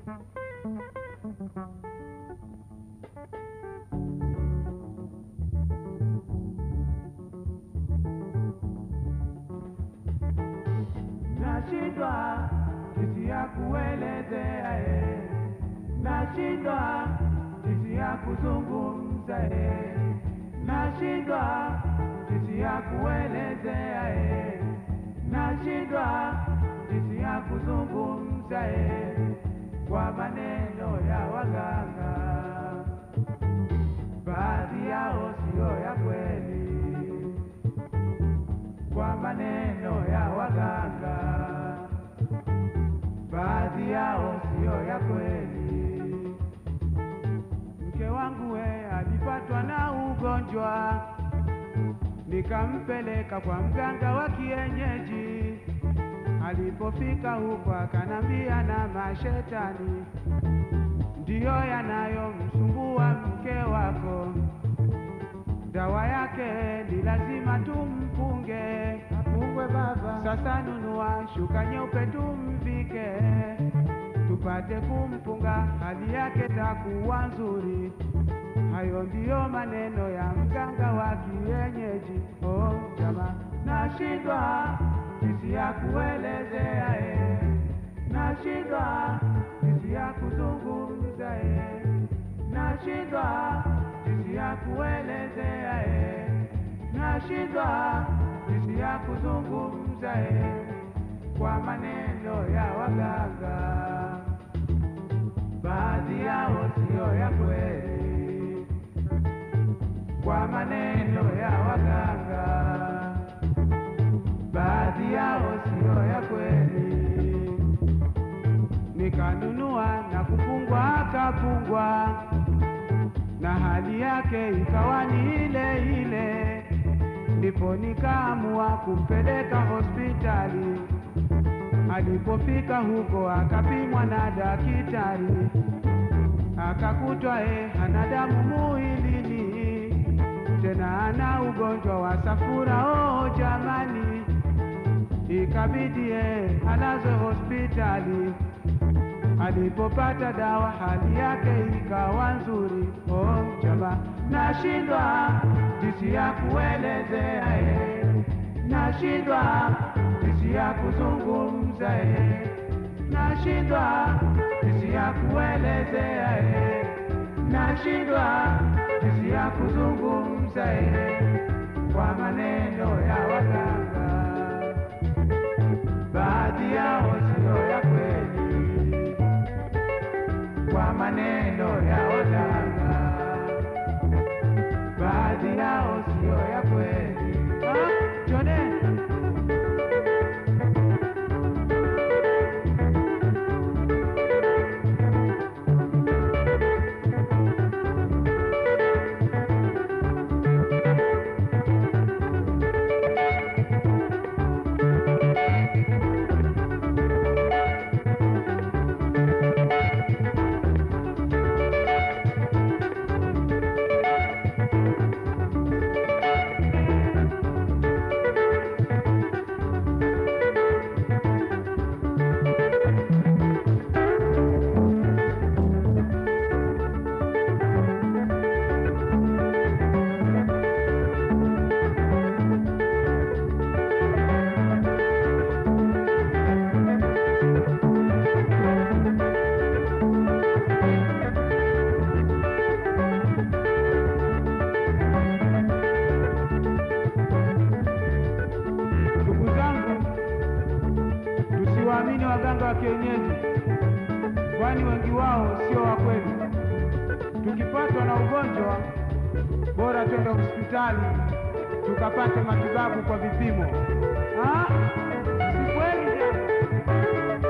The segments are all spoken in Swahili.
nashindwa jinsi ya kuelezea e, nashindwa jinsi ya kuzungumza e, nashindwa jinsi ya kuelezea e, nashindwa jinsi ya kuzungumza e, kwa maneno ya waganga, baadhi yao siyo ya kweli kwa maneno ya waganga, baadhi yao siyo ya kweli. Mke wangu we alipatwa na ugonjwa, nikampeleka kwa mganga wa kienyeji. Alipofika huko akanambia na mashetani ndiyo yanayomsumbua mke wako dawa yake ni lazima tumpunge, Apungwe baba, Sasa nunua shuka nyeupe tumvike, tupate kumpunga, hali yake takuwa nzuri. Hayo ndiyo maneno ya mganga wa kienyeji. Oh jama, nashindwa jinsi ya kuelezea eh, nashindwa jinsi ya kuzungumza eh, nashindwa jinsi ya kuelezea eh, nashindwa jinsi ya kuzungumza eh, kwa maneno ya waganga, baadhi yao siyo ya kweli, kwa maneno ya waganga, baadhi yao siyo ya kweli. Nikanunua na kufungwa, akafungwa na hali yake ikawa ni ile ile, ndipo nikaamua kumpeleka hospitali. Alipofika huko akapimwa na daktari, akakutwa e, hana damu mwilini, tena ana ugonjwa wa safura. Oh jamani, ikabidi e, alazwe hospitali. Alipopata dawa hali yake ikawa nzuri. Oh jama, nashindwa jinsi ya kuelezea eh, nashindwa jinsi ya kuzungumza eh, nashindwa jinsi ya kuelezea eh, nashindwa jinsi ya kuzungumza eh, kwa maneno ya waganga, baadhi yao siyo ya kweli kwa maneno ya waganga, baadhi yao siyo ya kweli. Ah, Jone. Ndugu zangu, tusiwaamini waganga wa kienyeji, kwani wengi wao sio wa kweli. Tukipatwa na ugonjwa, bora twende hospitali tukapate matibabu kwa vipimo. Ah, si kweli jamani.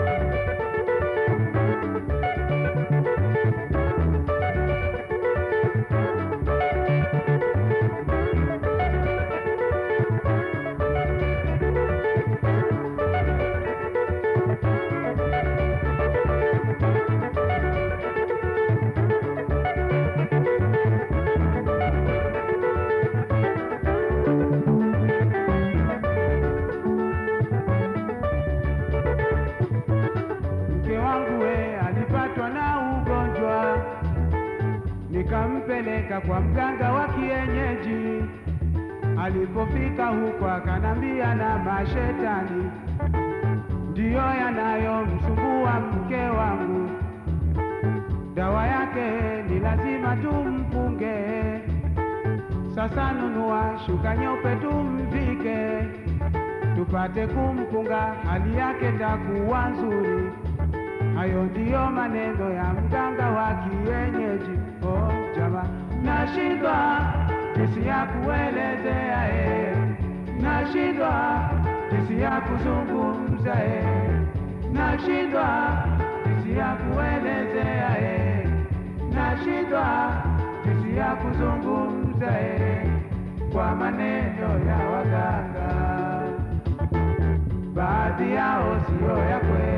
akanipeleka kwa mganga wa kienyeji. Alipofika huko akanambia na mashetani ndiyo yanayomsumbua mke wangu, dawa yake ni lazima tumpunge. Sasa nunua shuka nyeupe tumvike, tupate kumpunga, hali yake takuwa nzuri. Hayo ndiyo maneno ya mganga wa kienyeji. Oh jama, nashindwa jinsi ya kuelezea eh, nashindwa jinsi ya kuzungumza eh, nashindwa jinsi ya kuelezea eh, nashindwa jinsi ya kuzungumza eh, kwa maneno ya waganga, baadhi yao siyo ya kweli.